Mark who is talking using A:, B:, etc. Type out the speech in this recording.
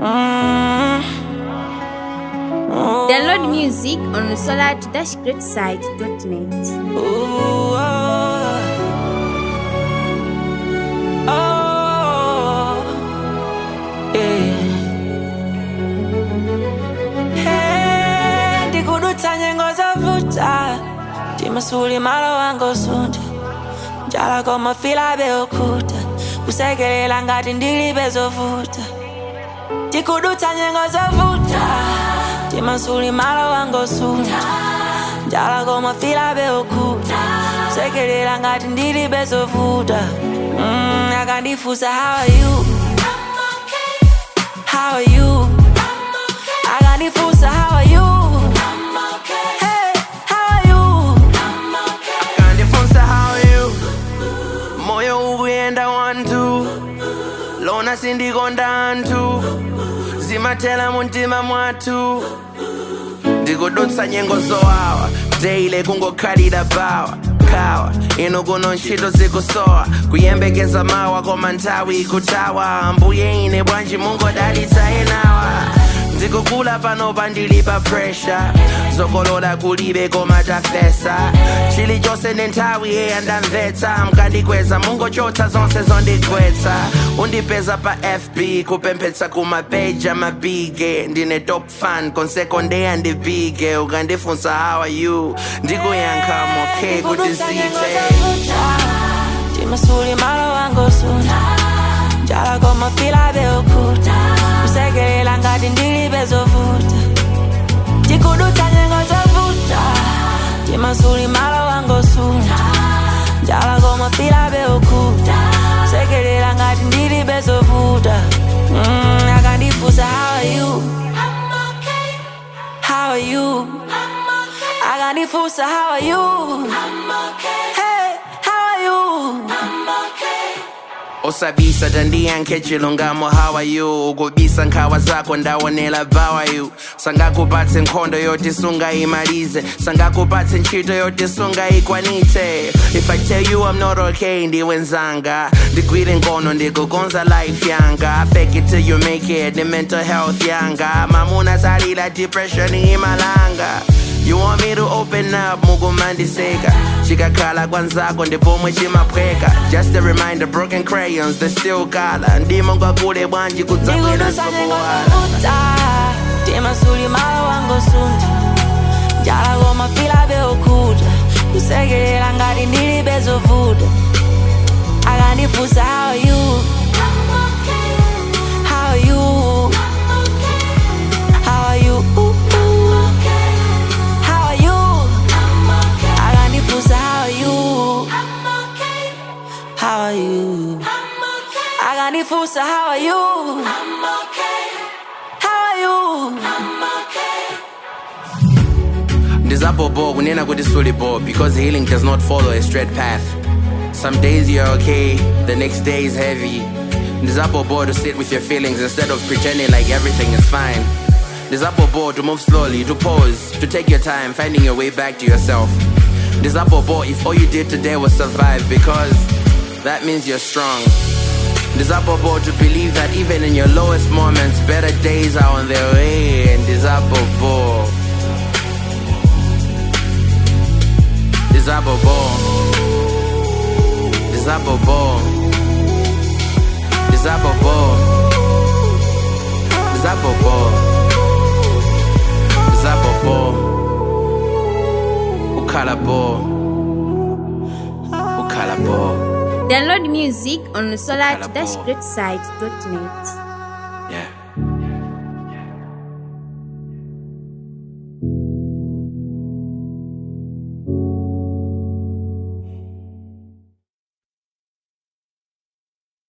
A: Download music on solar-greatside.net.
B: Ooh, oh, oh, yeah. Hey, ndikudutsa nyengo zovuta timasuli malo wango sunta njala koma filabe okuta kusekelela ngati ndilibe zovuta tikudutsa nyengo zovuta timasuli malo wango sunta njala koma filabe okuta kusekelela ngati ndilibe zovuta mm, akandifusa how are you how are you akandifusa how are you hey how are you
C: kandifunza how you moyo ukuyenda wantu lona sindikonda anthu zimathela muntima mwathu ndikudutsa nyengo zowawa daily kungokhalira bawa kawa ino kuno ntchito zikusowa kuyembekeza mawa koma nthawi ikuthawa ambuye ine bwanji mungodalitsa enawa ndikukula panopa ndili pa pressure zokolola kulibe koma tafesa chilichonse ndi nthawi eya ndamvetsa mkandikweza mungochotsa zonse zondigwetsa undipeza pa fb kupemphetsa kumapeja mabige ndine top fan konsekondeya ndibige ukandifunsa how are you ndikuyankha mokhe kuti zite
B: timasuli malo wango sunta njala koma filabe okuta kusekelela ngati ndilibe zovuta tikudutsa nyengo zovuta timasuli malo wango sunta njala koma filabe okuta kusekelela ngati ndilibe zovuta mm, akandifusa how are you how are you akandifusa how are you hey how are you
C: osabisa tandiyankhe chilungamo how are you ukubisa nkhawa zako ndawonela bawa you sangakupatse nkhondo yoti sungayimalize sangakupatse ntchito yoti sungayikwanitse if i tell you i'm not okay ndiwe nzanga ndigwire nkono ndikukonza life yanga fake it till you make it the mental health yanga mamuna salila depression imalanga You want me to open up, mugumandiseka chikakhala kwanzako ndipomwe chimaphweka just a reminder broken crayons they still color ndimo ngakule bwanji kudzabwera
B: ndikudutsa nyengo
C: sokuwala
B: zovuta timasuli malo wango sunta njala koma filabe okuta kusekelela ngati ndilibe zovuta akandifusa how are you how are you how are you how are you akandifusa how are you how are you akandifusa how are you how are you
C: ndizabobo kunena kuti sulibo because healing does not follow a straight path some days you're okay the next day is heavy ndizabobo to sit with your feelings instead of pretending like everything is fine ndizabobo to move slowly to pause to take your time finding your way back to yourself ndizabobo if all you did today was survive because that means you're strong ndizabobo to believe that even in your lowest moments better days are on their way ndizabobo Dizabobo Dizabobo Dizabobo Dizabobo Dizabobo Ukalabo Ukalabo
A: Download music on solar-greatside.net.